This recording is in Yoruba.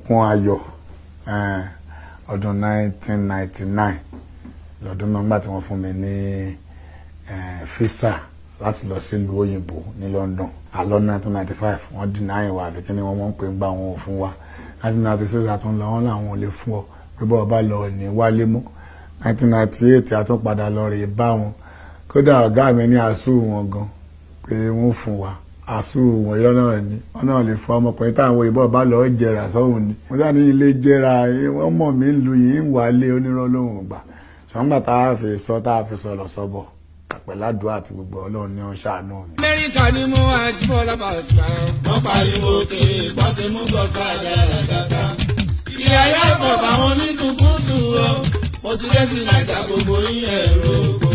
ẹkún ayọ̀ ọdún 1999 lọ́dún náà nígbà tí wọ́n fún mi ní fisa láti lọ sílùú òyìnbó ní London àlọ́ 1995 wọ́n dínà ìwà àbí kí ni wọ́n mọ̀ ń pè ń gbà wọn ò fún wa 1996 àtún lọ wọn làwọn ò lè fún ọ pé bọ́ọ̀ bá lọ ní wálé mọ́ 1998 àtún padà lọ rè bá wọn kódà ọ̀gá mi ní àṣù wọn gan pé wọ́n fún wa àṣù wọn yọ náà ni wọn náà lè fún ọmọkùnrin táwọn ìbọn bá lọ jẹrà sọ́hùn ni wọ́n sá ní ilé jẹrà wọ́n mọ̀ mí lu yìí ń wálé onírọ́ lóhùn gbà ṣùgbọ́n gbà tá a fi sọ tá a fi sọ̀rọ̀ sọ́bọ̀ pẹ̀ládùá àti gbogbo ọlọ́run ní ọ̀ṣà náà mi. amẹ́ríkà ni mo wá jíbọ̀ lábàá òṣùpá. wọ́n pariwo kiri wọ́n ti mú bọ́ọ̀ká dáadáa. ìyá yàtọ̀ báwọn oníkùnkùn tù ọ́ mo ti dé sí nàìjà gbogbo yín ẹ̀rọ.